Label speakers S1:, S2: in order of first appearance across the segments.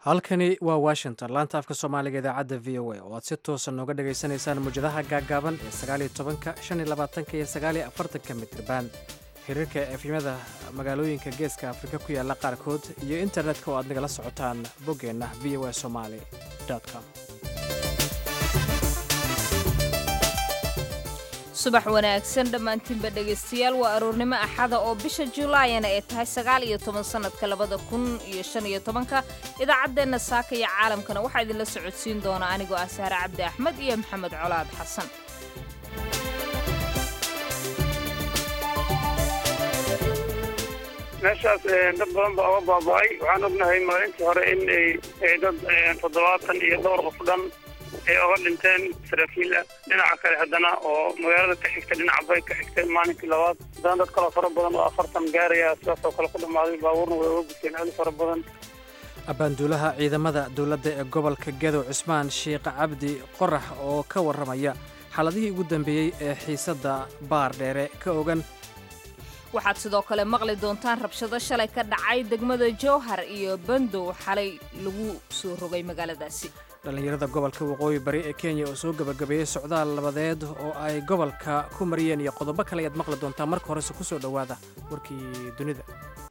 S1: halkani waa washington laanta afka soomaaliga idaacadda v o a oo aad si toosa nooga dhagaysanaysaan muwjadaha gaaggaaban ee sagaaliyo tobanka shan iyo labaatanka iyo sagaaliyo afartanka mitriban xiriirka efimada magaalooyinka geeska afrika ku yaalla qaarkood iyo internetka oo aad nagala socotaan boggeenna v o a somaali com
S2: subax wanaagsan dhammaantiinba dhegaystayaal waa aroornimo axada oo bisha julaayana ay tahay sagaal iyo toban sannadka labada kun iyo shan iyo tobanka idaacaddeenna saaka iyo caalamkana waxaa idinla socodsiin doona anigoo ah sahre cabdi axmed iyo maxamed colaad xasan
S3: meeshaas dad badan baa oga baaba'ay waxaan ognahay maalintii hore in ay dad toddobaatan iyo dhowr qof dhan ay oga dhinteen saraakiil ah dhinaca kale haddana oo magaalada ka xigta dhinaca bay ka xigtay maalinkii labaad haddana dad kaloo fara badan oo afartan gaaraya sidaas oo kale ku dhammaaday baabuurna way oga gudteen aad u fara badan
S1: abbaanduulaha ciidamada dowladda ee gobolka gadow cismaan sheikh cabdi qorax oo ka warramaya xaaladihii ugu dambeeyey ee xiisadda baar dheere ka ogan
S2: waxaad sidoo kale maqli doontaan rabshado shalay ka dhacay degmada jowhar iyo bandow xalay lagu soo rogay magaaladaasi
S1: dhallinyarada gobolka waqooyi bari ee kenya oo soo gebagabeeyey socdaal labadeed oo ay gobolka ku mariyeen iyo qodobo kale ayaad maqli doontaa marka horese ku soo dhowaada warkii dunida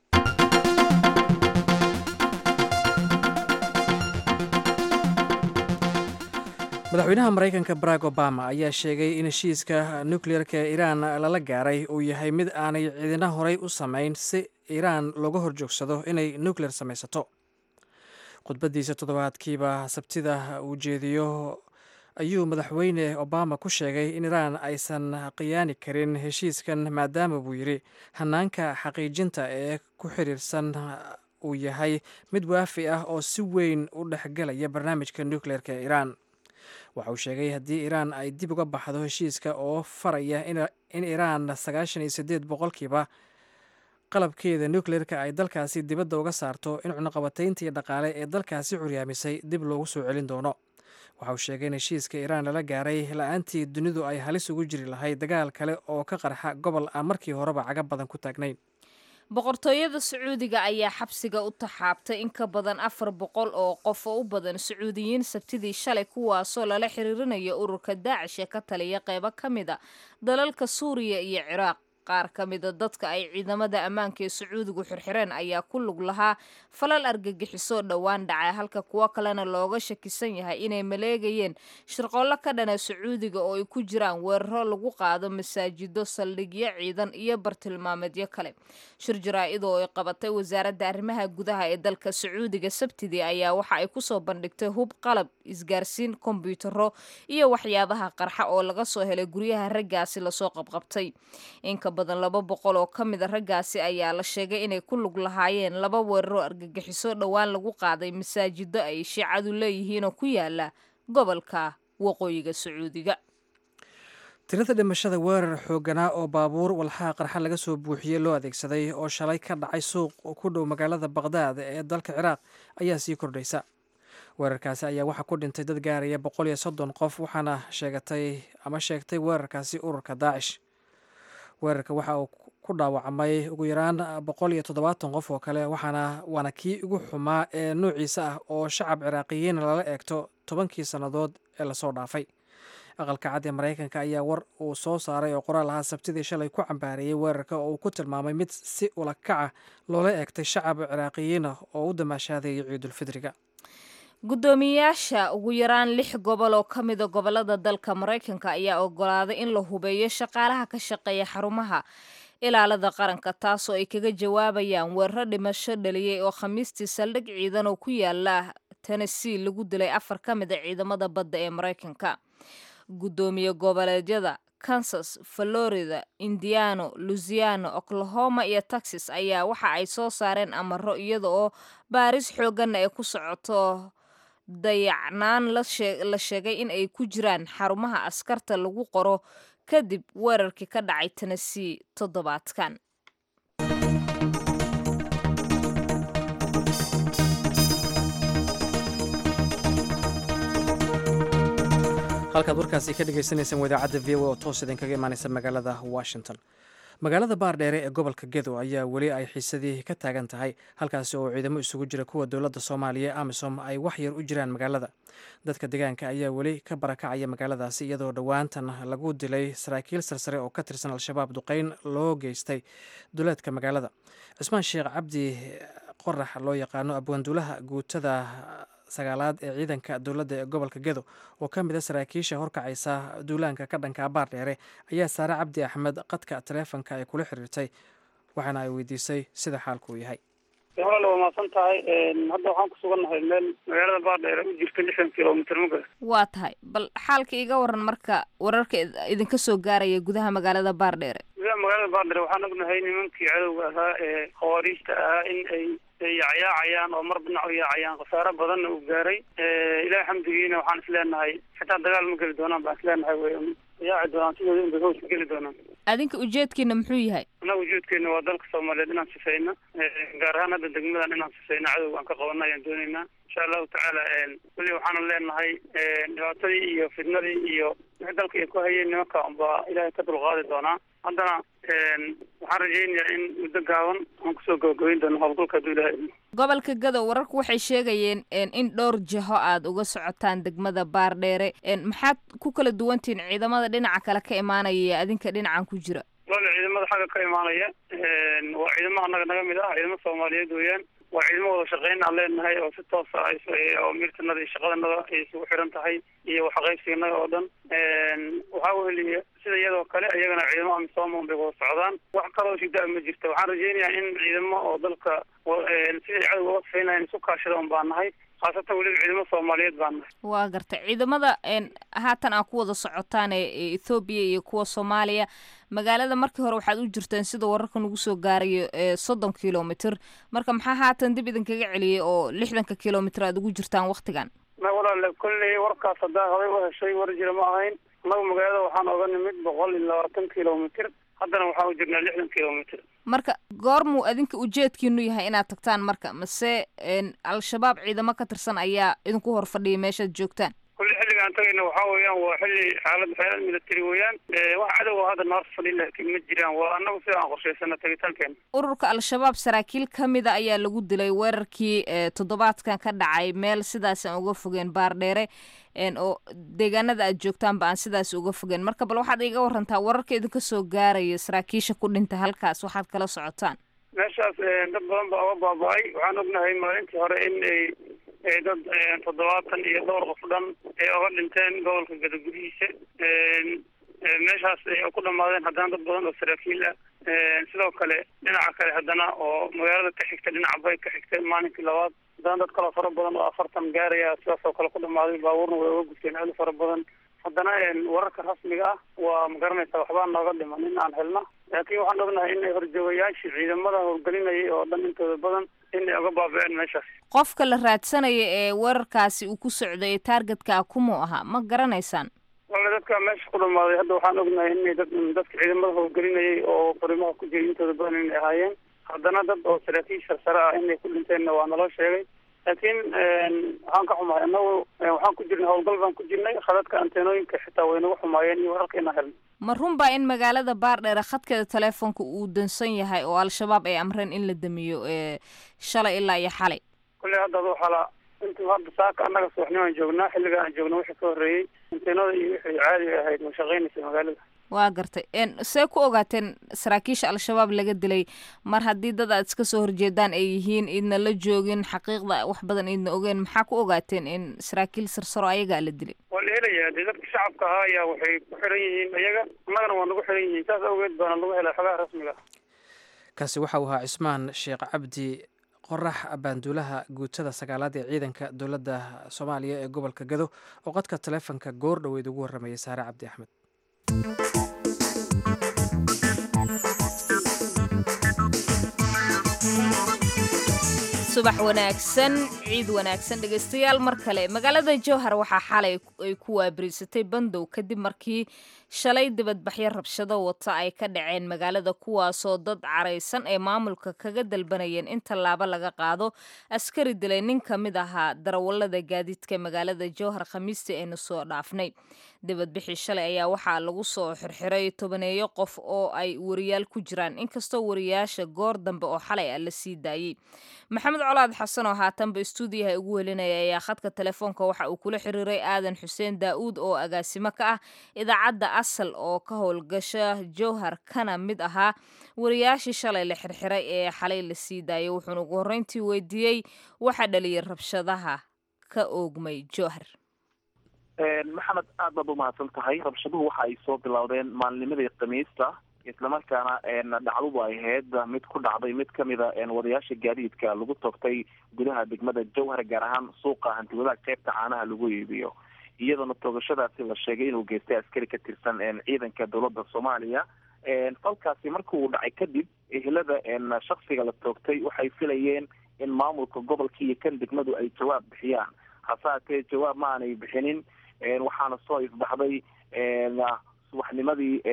S1: madaxweynaha maraykanka barack obama ayaa sheegay in heshiiska nukleerka ee iiraan lala gaaray uu yahay mid aanay ciidina horey u samayn si iiraan looga horjoogsado inay nukleer samaysato khudbaddiisa toddobaadkiiba sabtida uu jeediyo ayuu madaxweyne obama ku sheegay in iiraan aysan khiyaani karin heshiiskan maadaama buu yidhi hanaanka xaqiijinta ee ku xiriirsan uu yahay mid waafi ah oo si weyn u dhexgelaya barnaamijka nukleerka ee iiraan waxa uu sheegay haddii iiraan ay dib uga baxdo heshiiska oo faraya in iiraan sagaashan iyo siddeed boqolkiiba qalabkeeda nukleerka ay dalkaasi dibadda uga saarto in cunuqabatayntii dhaqaale ee dalkaasi curyaamisay dib loogu soo celin doono waxa uu sheegay in heshiiska iiraan lala gaaray la-aantii dunidu ay halis ugu jiri lahayd dagaal kale oo ka qarxa gobol aan markii horeba caga badan ku taagnayn
S2: boqortooyada sacuudiga ayaa xabsiga u taxaabtay in ka badan afar boqol oo qof oo u badan sacuudiyiin sabtidii shalay kuwaasoo lala xiriirinayo ururka daacish ee ka taliya qeybo ka mid a dalalka suuriya iyo ciraaq qaar ka mida dadka ay ciidamada ammaanka ee sacuudigu xirxireen ayaa ku lug lahaa falal argagixisoo dhowaan dhacay halka kuwo kalena looga shakisan yahay inay maleegayeen shirqoollo ka dhana sacuudiga oo ay ku jiraan weeraro lagu qaado masaajido saldhigyo ciidan iyo bartilmaameedyo kale shir jaraa-id oo ay qabatay wasaaradda arrimaha gudaha ee dalka sacuudiga sabtidii ayaa waxa ay kusoo bandhigtay hub qalab isgaarsiin kombyutaro iyo waxyaabaha qarxa oo laga soo helay guryaha raggaasi lasoo qabqabtay badan laba boqol oo ka mid a raggaasi ayaa la sheegay inay ku lug lahaayeen laba weeraroo argagixiso dhowaan lagu qaaday masaajido ay shiicadu leeyihiinoo ku yaala gobolka waqooyiga sacuudiga
S1: tirada dhimashada weerar xooganaa oo baabuur walxaha qarxa laga soo buuxiyey loo adeegsaday oo shalay ka dhacay suuq ku dhow magaalada baqdaad ee dalka ciraaq ayaa sii kordhaysa weerarkaasi ayaa waxaa ku dhintay dad gaaraya boqol iyo soddon qof waxaana sheegatay ama sheegtay weerarkaasi ururka daacish weerarka waxa uu ku dhaawacmay ugu yaraan boqol iyo toddobaatan qof oo kale waxaana waana kii ugu xumaa ee noociisa ah oo shacab ciraaqiyiin lala eegto tobankii sannadood ee lasoo dhaafay aqalka cad ee maraykanka ayaa war uu soo saaray oo qoraal ahaa sabtidii shalay ku cambaareeyey weerarka oo uu ku tilmaamay mid si ulakaca loola eegtay shacab ciraaqiyiin ah oo u damaashaadayay ciidulfidriga
S2: guddoomiyayaasha ugu yaraan lix gobol oo ka mida gobolada dalka maraykanka ayaa ogolaaday in la hubeeyo shaqaalaha ka shaqeeya xarumaha ilaalada qaranka taasoo ay kaga jawaabayaan weeraro dhimasho dhaliyey oo khamiistii saldhig ciidan oo ku yaala tennessee lagu dilay afar ka mid a ciidamada badda ee maraykanka guddoomiye goboleedyada kansas florida indiano luisiano oklahoma iyo texas ayaa waxa ay soo saareen amaro iyada oo baaris xooganna ay ku socoto dayacnaan la sheegay in ay ku jiraan xarumaha askarta lagu qoro kadib weerarkii ka dhacay tennessee toddobaadkan
S1: halkaad warkaasi ka dhegeysaneysaan wadaacadda v o oo toos idinkaga imaaneysa magaalada washington magaalada baardheere ee gobolka gedo ayaa weli ay xiisadii ka taagan tahay halkaasi oo ciidamo isugu jira kuwa dowladda soomaaliya ee amisom ay wax yar u jiraan magaalada dadka deegaanka ayaa weli ka barakacaya magaaladaasi iyadoo dhowaantan lagu dilay saraakiil sarsare oo ka tirsan al-shabaab duqeyn loo geystay duleedka magaalada cismaan sheekh cabdi qorax loo yaqaano abwaanduulaha guutada sagaalaad ee ciidanka dowladda ee gobolka gedo oo ka mid a saraakiisha horkacaysa duulaanka ka dhanka baardheere ayaa saare cabdi axmed qadka taleefonka ay kula xiriirtay waxaana ay weydiisay sida xaalku uu yahay
S3: walaal waa mahadsan tahay hadda waxaan ku sugannahay meel magaalada baardheere u jirta lixdan kilomitr maga
S2: waa tahay bal xaalka iga waran marka wararka idinka soo gaaraya gudaha magaalada baardheere
S3: gudaha magaalada baardheere waxaan ognahay nimankii cadowga ahaa ee khawaariijta ahaa in ay yacyaacayaan oo mar dhinac u yaacayaan khasaaro badanna uu gaaray ilaah xamdigiina waxaan isleenahay xitaa dagaal ma geli doonaan baan isleenahay way yaaci doonaan sidooda inbay hooska geli doonaan
S2: adinka ujeedkiina muxuu yahay
S3: annaga ujeedkeena waa dalka soomaaliyeed inaan sifayno gaar ahaan hadda degmadan inaan sifayno cadowga aan ka qabano ayaan doonaynaa insha allahu tacaala weli waxaana leenahay dhibaatadii iyo fidnadii iyo wixii dalka ay ku hayeen nimanka unbaa ilaahay ka dulqaadi doonaa haddana waxaan rajaynayaa in muddo gaaban aan kusoo gabagabayn doono howlgalka hadduu ilahay idmo
S2: gobolka gadow wararku waxay sheegayeen in dhowr jiho aad uga socotaan degmada baardheere maxaad ku kala duwantihiin ciidamada dhinaca kale ka imaanaya adinka dhinacan ku jira
S3: wala ciidamada xagga ka imaanaya waa ciidamo annaga naga mid ah ciidamo soomaaliyeed weeyaan waa ciidamo wada shaqeyn aan leenahay oo si toosa oo mirtanada iyo shaqadanada ay isugu xiran tahay iyo waxqaybsiganaga oo dhan waxaa weliya sida iyadoo kale iyagana ciidamo amisooma bay wada socdaan wax kaloo shida ma jirta waxaan rajaynayaa in ciidamo oo dalka siday cadowga uga safaynayan isu kaashada un baan nahay khaasatan weliba ciidamo soomaaliyeed baan nahay
S2: waa gartay ciidamada haatan aa ku wada socotaan ee ethoobiya iyo kuwa soomaaliya magaalada markii hore waxaad u jirteen sida wararka nagu soo gaarayo soddon kilomitr marka maxaa haatan dib idinkaga celiyay oo lixdanka kilomitr aad ugu jirtaan waktigan
S3: ma walaale kolley warkaas haddaa horay u heshay war jira ma ahayn annagu magaalada waxaan oga nimid boqol iyo labaatan kilomitr haddana waxaan u jirnaa lixdan kilomitr
S2: marka goormuu adinka ujeedkiinu yahay inaad tagtaan marka mase al-shabaab ciidamo ka tirsan ayaa idinku hor fadhiya meeshaad joogtaan
S3: kulli xilliga aan tagayna waxaa weeyaan waa xilli xaalad xeelad military weeyaan wax cadowa hadda noor fadhi laakiin ma jiraan waa annagu sida aan qorshaysana tagitaankeena
S2: ururka al-shabaab saraakiil ka mida ayaa lagu dilay weerarkii toddobaadkan ka dhacay meel sidaas aan uga fogeen baardheere oo deegaanada aad joogtaanba aan sidaas uga fogeen marka bal waxaad iga warantaa wararka idinka soo gaaraya saraakiisha ku dhinta halkaas waxaad kala socotaan
S3: meeshaas dad badan baa uga baaba-ay waxaan ognahay maalintii hore in ay dad toddobaatan iyo dhowr qof dhan ay oga dhinteen gobolka gadagudihiisa meeshaas ay ku dhamaadeen haddana dad badan oo saraakiil ah sidoo kale dhinaca kale haddana oo magaalada ka xigta dhinaca bay ka xigta maalinkii labaad haddana dad kaloo fara badan oo afartan gaaraya sidaas oo kale ku dhamaaday baabuurna way oga gudteen aad u fara badan haddana wararka rasmiga ah waa ma garanaysa waxbaa nooga dhiman in aan helno laakiin waxaan ognahay in ay horjoogayaashii ciidamada howlgelinayay oo dhan intooda badan inay oga baaba-een meeshaas
S2: qofka la raadsanaya ee weerarkaasi uu ku socday taargetka kumuu ahaa ma garanaysaan
S3: wala dadka meesha ku dhamaaday hadda waxaan ognahay inay dad dadka ciidamada howlgelinayay oo farimaha ku jiray intooda badan inay ahaayeen haddana dad oo saraakiil sarsare ah inay ku dhinteenna waa naloo sheegay laakiin waxaan ka xumahay annagu waxaan ku jirnay howlgal baan ku jirnay khadadka anteenooyinka xitaa way nagu xumaayeen iyo wararka inaan helno
S2: ma run baa in magaalada baardheere khadkeeda teleefonka uu dansan yahay oo al-shabaab ay amreen in la damiyo shalay ilaa iyo xalay
S3: kulley hadda adu xala intu hadda saaka annaga subaxnimaan joognaa xilliga aan joogno wixii ka horreeyey anteenada iyo wixii caadiga ahayd ma shaqaynaysa magaalada
S2: waa gartay see ku ogaateen saraakiisha al-shabaab laga dilay mar haddii dad aad iska soo horjeedaan ay yihiin idna la joogin xaqiiqda wax badan idna ogeen maxaa ku ogaateen in saraakiil sarsaro ayagaa la dilay
S3: waa la helayaa dee dadka shacabka ahaa ayaa waxay ku xiran yihiin iyaga annagana waa nagu xiran yihiin saas awgeed baana lagu helay xogaha rasmiga ah
S1: kaasi waxa uu ahaa cismaan sheekh cabdi qorax abaanduulaha guutada sagaalaad ee ciidanka dowladda soomaaliya ee gobolka gado oo qadka taleefonka goor dhoweyd ugu warramayay saare cabdi axmed
S2: subax wanaagsan ciid wanaagsan dhegaystayaal mar kale magaalada jowhar waxaa xalay ay ku waabariisatay bandow kadib markii shalay dibadbaxyo rabshado wata ay ka dhaceen magaalada kuwaasoo dad caraysan ee maamulka kaga dalbanayeen in tallaabo laga qaado askari dilay nin ka mid ahaa darawallada gaadiidka magaalada jowhar khamiistii aynu soo dhaafnay dibadbixii shalay ayaa waxaa lagu soo xirxiray tobaneeyo qof oo ay wariyaal ku jiraan inkastoo wariyaasha goor dambe oo xalay ah la sii daayey maxamed colaad xasan oo haatanba istuudiyaha ugu helinaya ayaa khadka telefoonka waxa uu kula xiriiray aadan xuseen daa'uud oo agaasimo ka ah idaacadda asal oo ka howlgasha jowhar kana mid ahaa wariyaashii shalay la xirxiray ee xalay la sii daayay wuxuuna ugu horreyntii weydiiyey waxa dhaliyay rabshadaha ka oogmay jowhar
S4: maxamed aad baad umahadsan tahay rabshaduhu waxa ay soo bilowdeen maalinimadii khamiista islamarkaana dhacdudu ay ahayd mid ku dhacday mid kamida wadayaasha gaadiidka lagu togtay gudaha degmada jowhar gaar ahaan suuqa hantiwadaha qeybta caanaha lagu iibiyo iyadoona toogashadaasi la sheegay inuu geystay askari ka tirsan ciidanka dowladda soomaaliya falkaasi marki uu dhacay kadib ehelada shaksiga la toogtay waxay filayeen in maamulka gobolka iyo kan degmadu ay jawaab bixiyaan hase haatee jawaab ma aanay bixinin waxaana soo ifbaxday subaxnimadii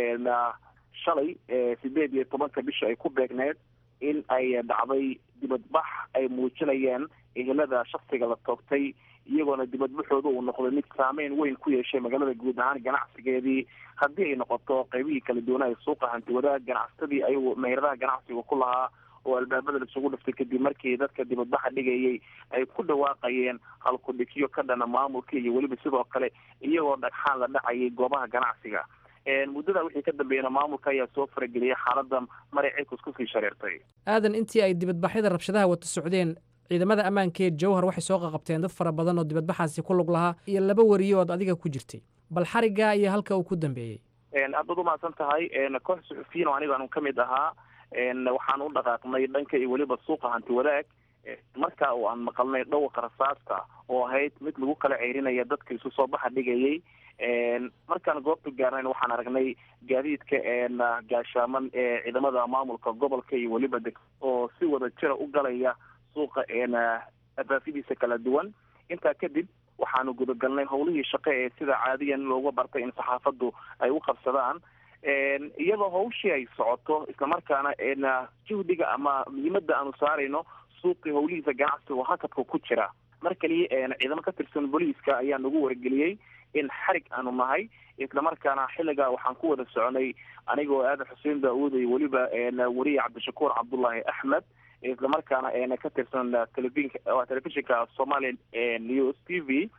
S4: shalay sideed iyo tobanka bisha ay ku beegneed in ay dhacday dibadbax ay muujinayeen ehelada shaksiga la toogtay iyagoona dibadbaxooda uu noqday mid saameyn weyn ku yeeshay magaalada guud ahaan ganacsigeedii haddii ay noqoto qeybihii kala duwanaa suuqa hantiwadaha ganacsatadii ayagu meheradaha ganacsiga ku lahaa oo albaabada laisugu dhiftay kadib markii dadka dibadbaxa dhigayay ay ku dhawaaqayeen halkudhigyo ka dhana maamulka iyo weliba sidoo kale iyagoo dhagxaan la dhacayay goobaha ganacsiga muddada wixii ka dambeeyana maamulka ayaa soo farageliyay xaalada maray cirkus kusii shareertay
S1: aadan intii ay dibadbaxyada rabshadaha wata socdeen ciidamada ammaankeed jowhar waxay soo qaqabteen dad fara badan oo dibadbaxaasi ku lug lahaa iyo laba wariye ood adiga ku jirtay bal xariggaa iyo halka uu ku dambeeyey
S4: aad baad umahadsan tahay koox suxufiyiin oo anigaanu ka mid ahaa waxaan u dhaqaaqnay dhanka iyo weliba suuqa hanti wadaag marka oo aan maqalnay dhawqa rasaasta oo ahayd mid lagu kala ceyrinaya dadka isu soo baxa dhigayay markaan goobta gaarnayn waxaan aragnay gaadiidka gaashaaman ee ciidamada maamulka gobolka iyo weliba deg oo si wada jira u galaya suuqa abaasidiisa kala duwan intaa kadib waxaanu gudagalnay howlihii shaqe ee sida caadiyan looga bartay in saxaafaddu ay u qabsadaan iyadoo hawshii ay socoto islamarkaana juhdiga ama muhiimada aanu saarayno suuqii howlihiisa ganacsiga oo hakadka ku jira mar kaliya ciidamo ka tirsan booliiska ayaa nagu wargeliyey in xarig aanu nahay islamarkaana xilligaa waxaan ku wada soconay anigoo aadan xuseen daauud iyo weliba wariye cabdishakuur cabdullaahi axmed islamarkaana ka tirsan telefink telefishinka somalia news t v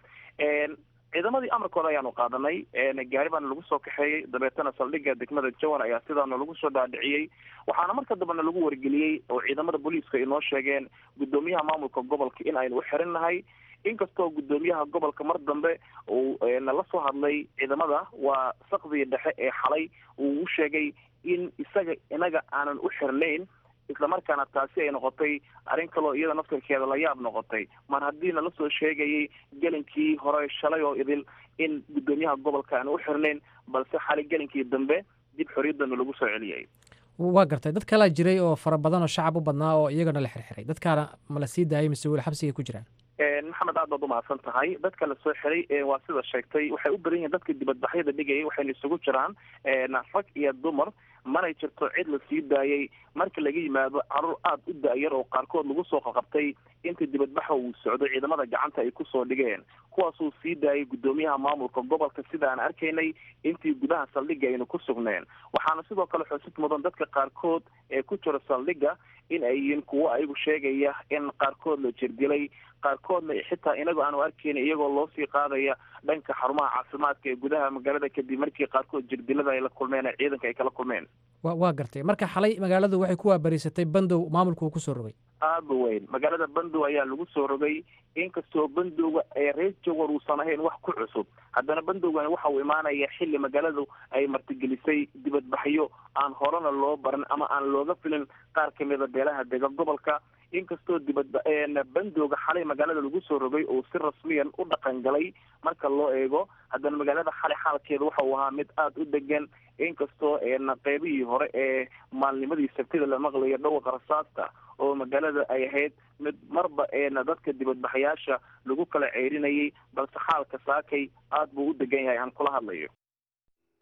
S4: ciidamadii amarkooda ayaanu qaadanay gaari baana lagu soo kaxeeyey dabeetana saldhigga degmada jowar ayaa sidaana lagu soo dhaadhiciyey waxaana marka dambena lagu wargeliyey oo ciidamada booliiska inoo sheegeen guddoomiyaha maamulka gobolka in aynu u xirin nahay inkastoo guddoomiyaha gobolka mar dambe uu nala soo hadlay ciidamada waa sakdii dhexe ee xalay uu u sheegay in isaga inaga aanan u xirnayn islamarkaana taasi ay noqotay arrin kaloo iyada naftarkeeda la yaab noqotay mar haddii nala soo sheegayay gelinkii hore shalay oo idil in guddoomiyaha gobolka aan u xirnayn balse xalay gelinkii dambe dib xorriyaddana lagu soo celiyay
S1: waa gartay dad kalaa jiray oo fara badan oo shacab u badnaa oo iyagana la xirxiray dadkaana ma la sii daayay mise weli xabsigay ku jiraan
S4: maxamed aad baad umahadsan tahay dadka la soo xiray waa sida sheegtay waxay u badan yihiin dadka dibadbaxyada dhigayay waxayna isugu jiraan rag iyo dumar manay jirto cid la sii daayay marka laga yimaado caruur aada u da-yar oo qaarkood lagu soo qaqabtay inta dibadbaxa uu socdo ciidamada gacanta ay kusoo dhigeen kuwaasuu sii daayay guddoomiyaha maamulka gobolka sida aan arkaynay intii gudaha saldhigga aynu ku sugneen waxaana sidoo kale xusid mudan dadka qaarkood ee ku jira saldhigga in ay yihiin kuwo ayagu sheegaya in qaarkood la jirdilay qaarkoodna xitaa inagu aanu arkayna iyagoo loo sii qaadaya dhanka xarumaha caafimaadka ee gudaha magaalada kadib markii qaarkood jirdilada ay la kulmeen ee ciidanka ay kala kulmeen
S1: wa waa gartay marka xalay magaaladu waxay ku waabariisatay bandow maamulku uu kusoo rogay
S4: aada weyn magaalada bandow ayaa lagu soo rogay inkastoo bandowga ee reer jawar uusan ahayn wax ku cusub haddana bandowgani waxa uu imaanaya xilli magaaladu ay martigelisay dibadbaxyo aan horena loo baran ama aan looga filin qaar kamida beelaha dega gobolka inkastoo dibadba bandowga xalay magaalada lagu soo rogay oo si rasmiyan u dhaqan galay marka loo eego haddana magaalada xalay xaalkeeda waxa uu ahaa mid aada u degan inkastoo qeybihii hore ee maalnimadii sabtida la maqlayo dhawqa rasaasta oo magaalada ay ahayd mid marba dadka dibadbaxyaasha lagu kala ceyrinayay balse xaalka saakay aada buu u degan yahay aan kula hadlayo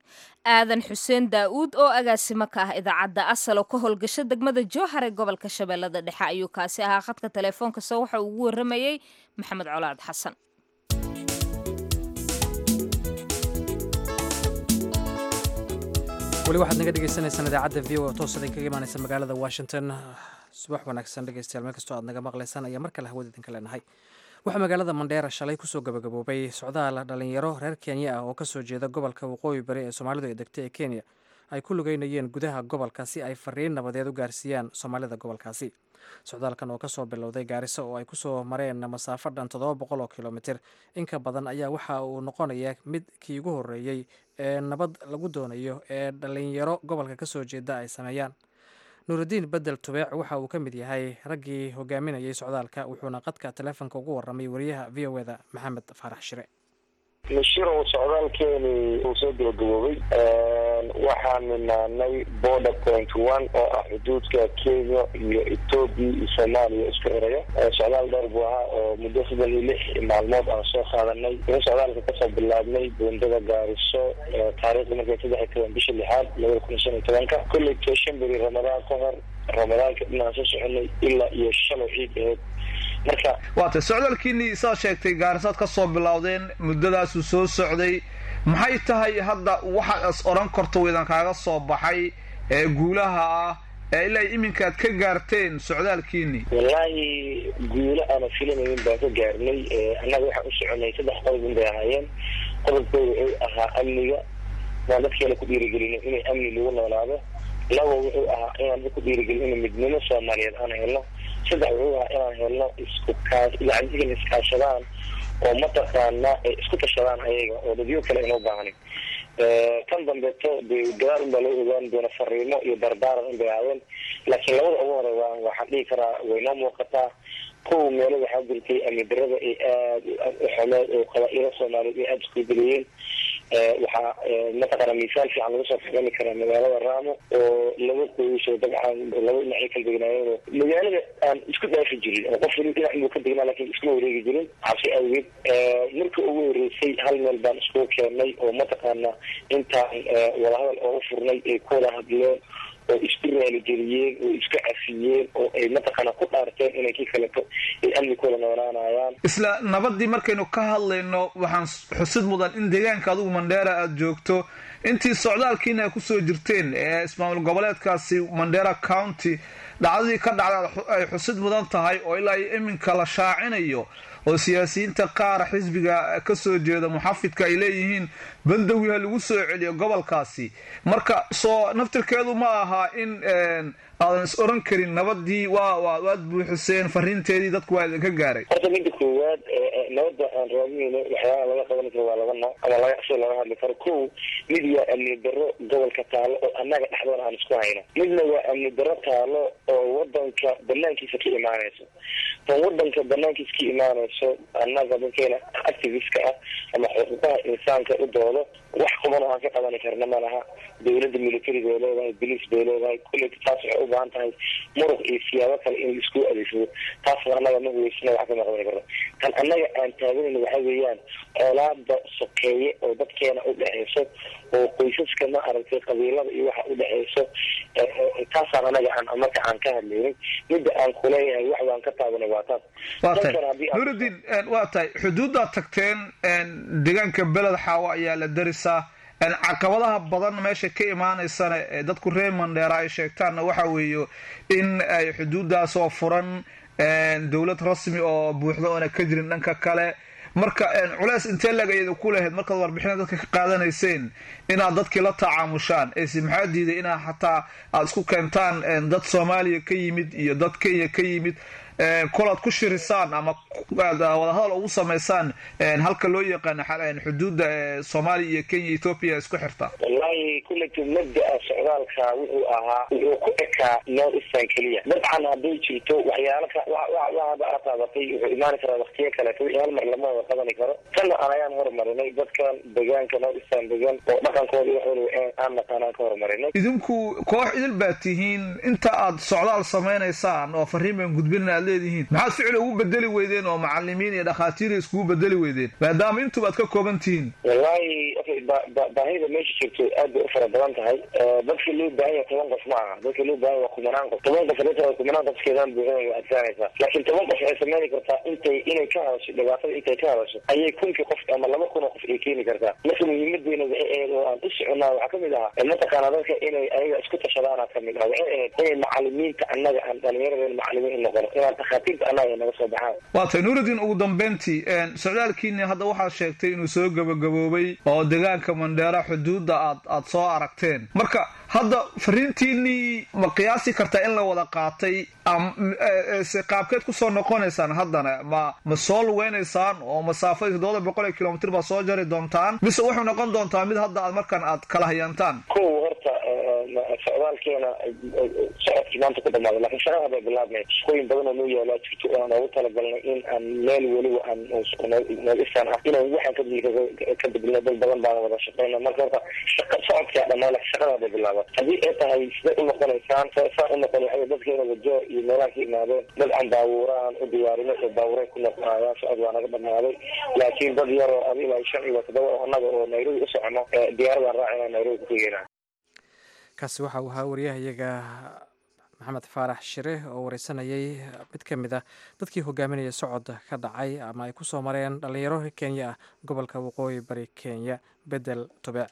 S2: aadan xuseen daa'uud oo agaasimo ka ah idaacadda asal oo ka howlgasho degmada jowhar ee gobolka shabeellada dhexe ayuu kaasi ahaa khadka teleefoonkase waxa uu ugu warramayey maxamed colaad xasan
S1: weli waxaad naga dhegeysaneysaan idaacadda v o toos idin kaga imaaneysa magaalada washington subax wanaagsan dhegeystayaal meel kastoo aad naga maqleysaan ayaa mar kale hawada idinka leenahay waxaa magaalada mandheera shalay kusoo gabagaboobay socdaal dhalinyaro reer kenya ah oo kasoo jeeda gobolka waqooyi bari ee soomaalidu ay degtay ee kenya ay ku lugeynayeen gudaha gobolka si ay fariin nabadeed u gaarsiiyaan soomaalida gobolkaasi socdaalkan oo kasoo bilowday gaariso oo ay kusoo mareen masaafo dhan toddoba boqol oo kilomitir inka badan ayaa waxa uu noqonaya mid kii ugu horreeyey ee nabad lagu doonayo ee dhalinyaro gobolka kasoo jeeda ay sameeyaan nuurudiin bedel tubeec waxa uu ka mid yahay raggii hogaaminayay socdaalka wuxuuna qadka taleefonka ugu warramay wariyaha v o eda maxamed faarax shire
S5: mishirow socdaalkeeni uu soo gabagaboobay waxaan nimaanay border point one oo ah xuduudka kenya iyo ethoobia iyo soomaaliya isku xiraya socdaal dheer buu ahaa oo muddo soddon iyo lix maalmood aan soo qaadanay in socdaalka kasoo bilaabnay buundada gaariso taariikhda markay saddex iyo toban bisha lixaad labada kun iyo shan iyo tobanka kolley to shan beri ramadaan ka hor ramadaanka dhinaan soo soconay ilaa iyo shalow ciid aheyd marka
S6: waata socdaalkiinii saa sheegtay gaarisaad ka soo bilowdeen muddadaasuu soo socday maxay tahay hadda waxaad is odhan karto weydan kaaga soo baxay ee guulaha ah ee ilaa iminkaad ka gaarteen socdaalkiinii
S5: wallaahi guulo aana filanaynin baan ka gaarnay annaga waxaan u soconay saddex qodob in bay ahaayeen qodobkooda wuxuu ahaa amniga waan dadkeena ku dhiirigelino inay amni lagu noolaado laba wuxuu ahaa inaan dadka ku dhiirigelin in midnimo soomaaliyeed aan helno saddex wuxuu ahaa inaan helno isku kaa yani in iskaashadaan oo mataqaana ay isku tashadaan ayaga oo dadyo kale inoo baahanin kan dambeeto de gadaal un baa loo ogaan doona fariimo iyo dardaaran in bay ahaayeen laakiin labada ugu hore waa waxaan dhihi karaa waynoo muuqataa kow meelo waxaa jirtay amni darada ay aada u xumeed oo qabaa-ilo soomaaliyeed ay aada isku bedeleeyeen waxaa mataqaana misaal fiican laga soo fahmi karaa magaalada raamo oo laba qoys oo dabcan laba dhinacyo kala degnaayeen oo magaalada aan isku dhaafi jirin oo qof wali dhinac inuu ka degnaa lakin iskuma wareegi jirin cabsi awgeed marka ugu horeysay hal meel baan iskugu keennay oo mataqaana intaan wadahadal oogu furnay ay ku wada hadleen oo isku raaligeliyeen oo isku cafiyeen oo ay mataqaana ku dhaarteen inay kii kaleto ay amni kula noolaanayaan
S6: isla nabadii markaynu ka hadlayno waxaan xusid mudan in deegaanka adigu mandheera aada joogto intii socdaalkiina ay kusoo jirteen ee ismaamul goboleedkaasi mandheera county dhacdadii ka dhacda ay xusid mudan tahay oo ilaa iyo iminka la shaacinayo oo siyaasiyiinta qaar xisbiga kasoo jeeda muxafidka ay leeyihiin bandowi ha lagu soo celiyo gobolkaasi marka soo naftirkeedu ma aha in aadan is oran karin nabadii waa waad buuxiseen fariinteedii dadku waa idinka gaaray
S5: horta midda koowaad nabadda aan raadinayno waxyaalaha laga qaban karo waa laba nooc ama laga si laga hadli karo kow mid waa amni darro gobolka taalo oo annaga dhexdoona aan isku hayno midna waa amni darro taalo oo wadanka banaankiisa ka imaanayso tan wadanka banaankiisa ka imaanayso annaga dadkeena activistka ah ama xuquuqaha insaanka u doodo wax quban oo aan ka qabani karna ma laha dawladda military bay leedahay bolice bay leedahay kulleyta taas waxay u baahan tahay muruq iyo siyaabo kale in laisku adeegsado taasna annaga ma huweysana wax kama qabani karno tan annaga aan taaganayno waxa weeyaan colaada sokeeye oo dadkeena u dhexeyso oo qoysaska ma aragtay qabiilada iyo waxa u dhexeyso taasaan anaga aan marka aan ka hadlaynin midda aan kuleeyahay wax baan ka taabanay waa taas
S6: waa tahay nurudiin waa tahay xuduuddaad tagteen deegaanka beled xaawo ayaa la darisaa caqabadaha badan meesha ka imaanaysana ee dadku reer mandheera ay sheegtaanna waxa weeye in ay xuduuddaasoo furan dowlad rasmi oo buuxda oona ka jirin dhanka kale marka culeys intee lag ayada ku lahayd markaad warbixina dadka ka qaadanayseen inaad dadkii la tacaamushaan ese maxaa diiday inaad xataa aada isku keentaan dad soomaaliya ka yimid iyo dad kenya ka yimid kolaad ku shirisaan ama wadahadal ugu samaysaan halka loo yaqaano xuduudda soomaaliya iyo kenya ethoopia isku xirta
S5: wallahi kulleyta mabda-a socdaalka wuxuu ahaa wuxuu ku ekaa north eastern keliya dabcan hadday jirto waxyaala waxaaba aad taabatay wuxuu imaani karaa waktiyo kaleeto wixii hal mar lama wada qabani karo tanna aan ayaan horumarinay dadkan deegaanka north eastern degan oo dhaqankooda wax waliba aan naqaanaan ka horumarinay
S6: idinku koox idil baad tihiin inta aad socdaal samaynaysaan oo fariin baan gudbinin aad leedihiin maxaad ficil ugu bedeli weydeen oo macalimiin iyo dhakhaatiir iskugu bedeli weydeen maadaama intuba aad ka kooban tihiin
S5: wallahi baahida meesha jirto aad bay u fara badan tahay dadka loo baahan yahay toban qof ma aha dadka loo baahan waa kumanaan qof toban qof hadii kumanaan qofkeedaan buuxin way adkaanaysaa laakiin toban qof waxay sameyn kartaa intay inay ka hadasho dhibaatada intay ka hadasho ayay kunkii qof ama laba kun oo qof ay keeni kartaa marka muhiimadeena waxay ahayd oo aan u soconaa waxaa kamid ahaa mataqaana dadka inay ayaga isku tashadaana kamid ah waxay ahayd inay macalimiinta annaga aan dhalinyaradeen macalimiin noqono inaan dhakhaatiirta annaga ay naga soo baxaan
S6: waa tay nuurudiin ugu dambeyntii socdaalkiini hadda waxaad sheegtay inuu soo gabagaboobay oo deegaanka mandheera xuduudda aad aad soo aragteen marka hadda fariintiinii ma qiyaasi kartaa in la wada qaatay se qaabkeed kusoo noqonaysaan haddana ma ma soo lugeynaysaan oo masaafadii toddoba boqol iyo kilomitr baad soo jari doontaan mise wuxuu noqon doontaa mid hadda aad markaan aad kala hayaantaan
S5: kow horta socdaalkeena socodkii maanta ku dhamaaday lakin shaqada bay bilaabnay shaqooyin badan oo noo yaalaa jirto oo aan oogu talagalnay in aan meel weliba aan noogisaan ah inaan waxaan ka bedilno dad badan baan wada shaqeyna marka horta shaqa socodkaa dhamaa lakin shaqada bay bilaaba haddii ay tahay siday u noqonaysaan saa u noqon waxa dadkeena wajo iyo meelaha ka imaadeen dad aan baabuuraan u diyaarino oo baabuuray ku noqonayaan socod waa naga dhamaaday laakiin dad yar oo adi ilaa shan iyo toddoba oo annaga oo nairobi u socono diyaaradaan raacina nairobi ku tegeyna
S1: kaasi waxa uu ahaa waryahayaga maxamed faarax shire oo wareysanayay mid ka mid ah dadkii hogaaminaya socod ka dhacay ama ay ku soo mareen dhallinyaro kenya ah gobolka waqooyi bari kenya bedel tobeec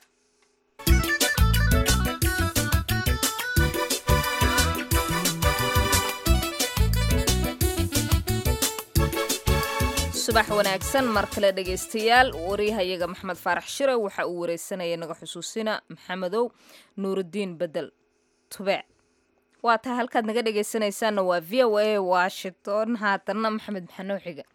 S2: subax wanaagsan mar kale dhegaystayaal waryahayaga maxamed faarax shire waxa uu wareysanaya naga xusuusina maxamedow nuurudiin bedel tubeec waa tahay halkaad naga dhegaysanaysaanna waa v o a washington haatanna maxamed maxanoo xiga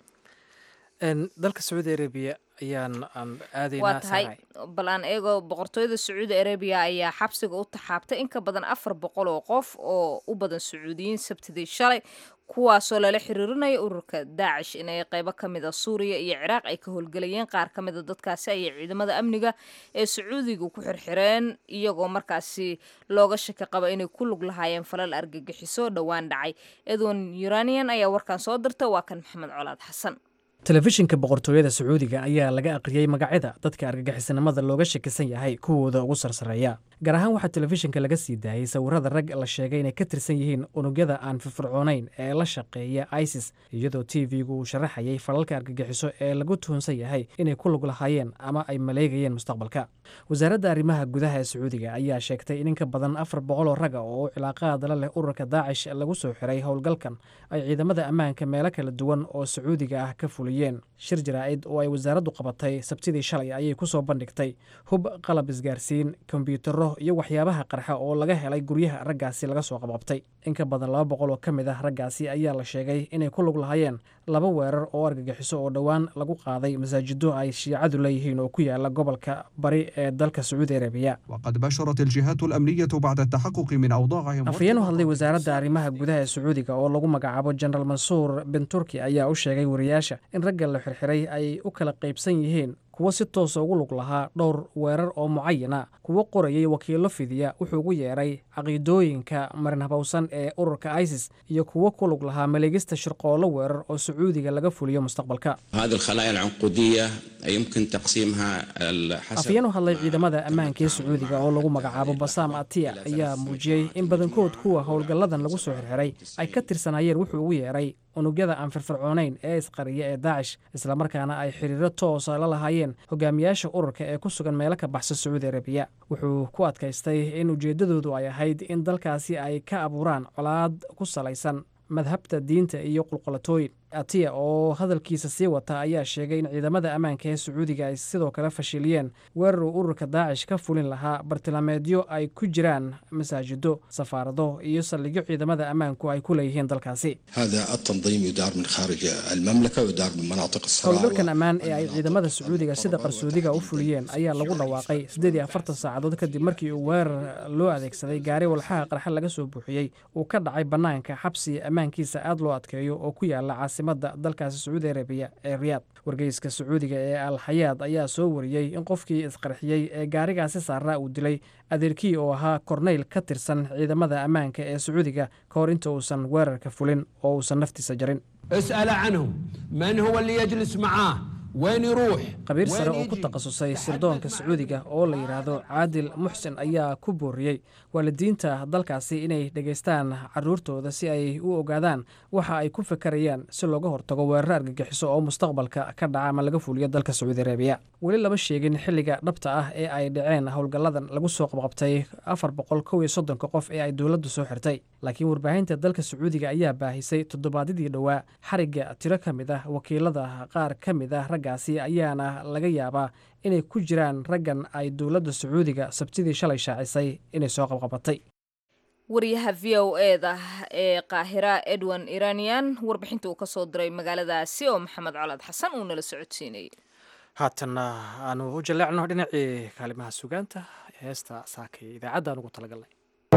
S1: dalka sacuudi arabiya ayaan aan aadaynaa
S2: waa tahay bal aan eego boqortooyada sacuudi arabiya ayaa xabsiga u taxaabtay in ka badan afar boqol oo qof oo u badan sacuudiyiin sabtidii shalay kuwaasoo lala xiriirinaya ururka daacish inay qeybo ka mid a suuriya iyo ciraaq ay ka howlgelayeen qaar ka mida dadkaasi ayay ciidamada amniga ee sacuudiga ku xirxireen iyagoo markaasi looga shaki qaba inay ku lug lahaayeen falal argagixiso dhowaan dhacay edwin uranian ayaa warkaan soo dirta waa kan maxamed colaad xasan
S1: telefishinka boqortooyada sacuudiga ayaa laga aqriyey magacyada dadka argagixisanimada looga shakisan yahay kuwooda ugu sarsareeya gaar ahaan waxaa telefishinka laga sii daayey sawirada rag la sheegay inay ka tirsan yihiin unugyada aan firfircoonayn ee la shaqeeya isis iyadoo t v-gu uu sharaxayay falalka argagixiso ee lagu tuhunsan yahay inay ku lug lahaayeen ama ay maleegayeen mustaqbalka wasaaradda arrimaha gudaha ee sacuudiga ayaa sheegtay in inka badan afar boqoloo raga oo u cilaaqaadala leh ururka daacish lagu soo xiray howlgalkan ay ciidamada ammaanka meelo kala duwan oo sacuudiga ah ka fuliyeen shir jaraa'id oo ay wasaaraddu qabatay sabtidii shalay ayay ku soo bandhigtay hub qalab isgaarsiin kombyuutaro iyo waxyaabaha qarxa oo laga helay guryaha raggaasi laga soo qabqabtay in ka badan laba boqol oo ka mid ah raggaasi ayaa la sheegay inay ku lug lahaayeen laba weerar oo argagixiso oo dhowaan lagu qaaday masaajido ay shiicadu leeyihiin oo ku yaala gobolka bari ee dalka sacuudi arabiya
S7: وقد بشرت الجهات الأمنية بعد التحقق من أوضاعهم
S1: afhayeen u hadlay wasaaradda arrimaha gudaha ee sacuudiga oo lagu magacaabo jenaraal mansuur bin turki ayaa u sheegay wariyaasha in ragga la xirxiray ay u kala qaybsan yihiin kuwo si toosa ugu lug lahaa dhowr weerar oo mucayana kuwo qorayay wakiilo fidiya wuxuu ugu yeeray caqiidooyinka marin habowsan ee ururka isis iyo kuwo ku lug lahaa maleegista shirqoollo weerar oo sacuudiga laga fuliyo mustaqbalka
S8: هذه الخلايا العنقودية يمكن تقسيمها حسب
S1: afhayeen u hadlay ciidamada ammaanka ee sacuudiga oo lagu magacaabo basaam atiya ayaa muujiyey in badankood kuwa howlgalladan lagu soo xirxiray ay ka tirsanaayeen wuxuu ugu yeeray unugyada aan firfircoonayn ee isqariya ee daacish islamarkaana ay xiriiro toosa la lahaayeen hogaamiyaasha ururka ee ku sugan meelo ka baxsa sacuudi arabiya wuxuu ku adkaystay in ujeeddadoodu ay ahayd in dalkaasi ay ka abuuraan colaad ku salaysan madhabta diinta iyo qulqulatooyin atiya oo hadalkiisa sii wata ayaa sheegay in ciidamada ammaanka ee sacuudiga ay sidoo kale fashiliyeen weerar uu ururka daacish ka fulin lahaa bartilmaameedyo ay ku jiraan masaajido safaarado iyo saldhigyo ciidamada ammaanku ay ku leeyihiin dalkaasi
S9: هذا التنظيم يدار من خارج المملكة ويدار من مناطق الصراع
S1: howlgalkan ammaan ee ay ciidamada sacuudiga sida qarsoodiga u fuliyeen ayaa lagu dhawaaqay siddeed iyo afartan saacadood kadib markii uu weerar loo adeegsaday gaari walxaha qarxa laga soo buuxiyey uu ka dhacay bannaanka xabsi ammaankiisa aad loo adkeeyo oo ku yaala caasi caasimadda dalkaasi sacuudi arabiya ee riyaad wargeyska sacuudiga ee al xayaad ayaa soo wariyey in qofkii isqarxiyey ee gaarigaasi saaraa uu dilay adeerkii oo ahaa korneyl ka tirsan ciidamada ammaanka ee sacuudiga ka hor inta uusan weerarka fulin oo uusan naftiisa jarin
S10: اسأل عنه من هو اللي يجلس معاه وين يروح
S1: qabiir sare
S10: وين
S1: oo ku
S10: يجي؟
S1: takhasusay sirdoonka sacuudiga oo la yidhaahdo caadil muxsin ayaa ku booriyey waalidiinta dalkaasi inay dhegaystaan caruurtooda si ay u ogaadaan waxa ay ku fekerayaan si looga hortago weerar argagixiso oo mustaqbalka ka dhaca ama laga fuliyo dalka sacuudi arabiya weli lama sheegin xilliga dhabta ah ee ay dhaceen howlgalladan lagu soo qabqabtay afar boqol kow iyo soddonka qof ee ay dowladdu soo xirtay laakiin warbaahinta dalka sacuudiga ayaa baahisay toddobaadyadii dhowaa xarigga tiro ka mid ah wakiilada qaar ka mid ah raggaasi ayaana laga yaabaa inay ku jiraan raggan ay dowladda sacuudiga sabtidii shalay shaacisay inay soo qabqabatay
S2: wariyaha v o eda ee qaahira edwin iranian warbixinta uu ka soo diray magaaladaasi oo maxamed colaad xasan uu nala socodsiinayay
S1: haatanna aanu u jaleecno dhinacii kaalimaha sugaanta heesta saakay idaacadda aan ugu talagalnay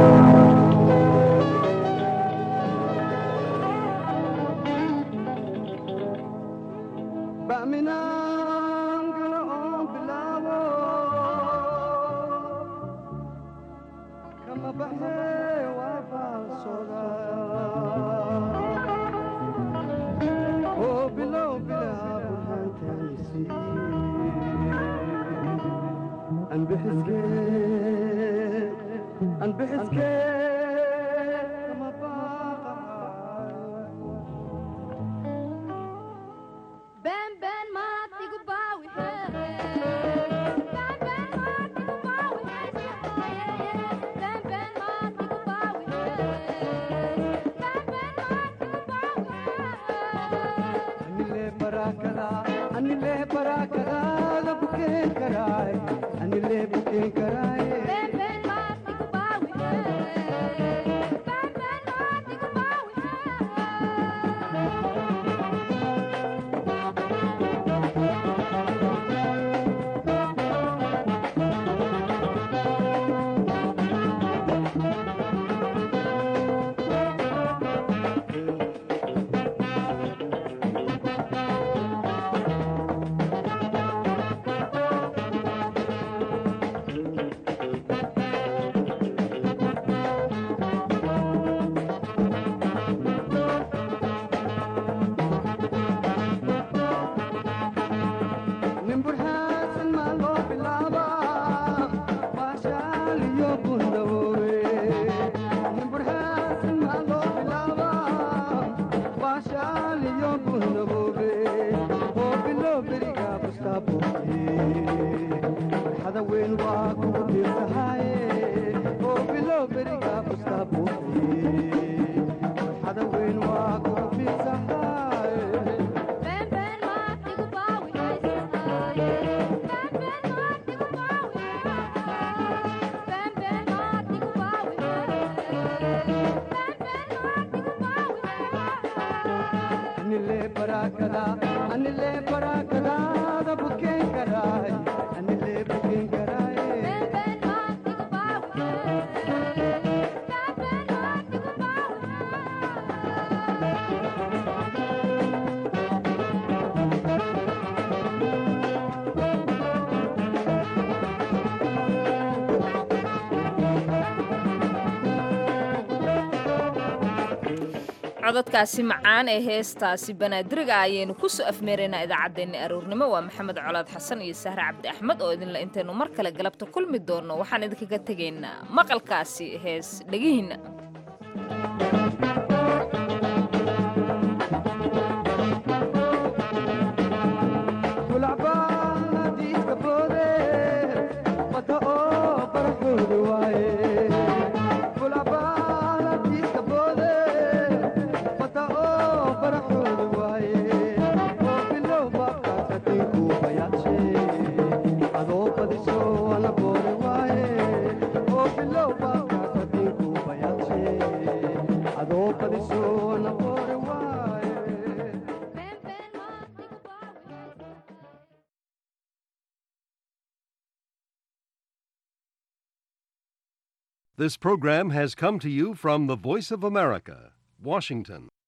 S2: cododkaasi macaan ee heestaasi banaadiriga ayaynu ku soo afmeeraynaa idaacaddeenna aroornimo waa maxamed colaad xasan iyo sahre cabdi axmed oo idinla intaynu mar kale galabta kulmi doonno waxaan idinkaga tegaynaa maqalkaasi hees dhegihiinna
S11: This program has come to you from the Voice of America, Washington.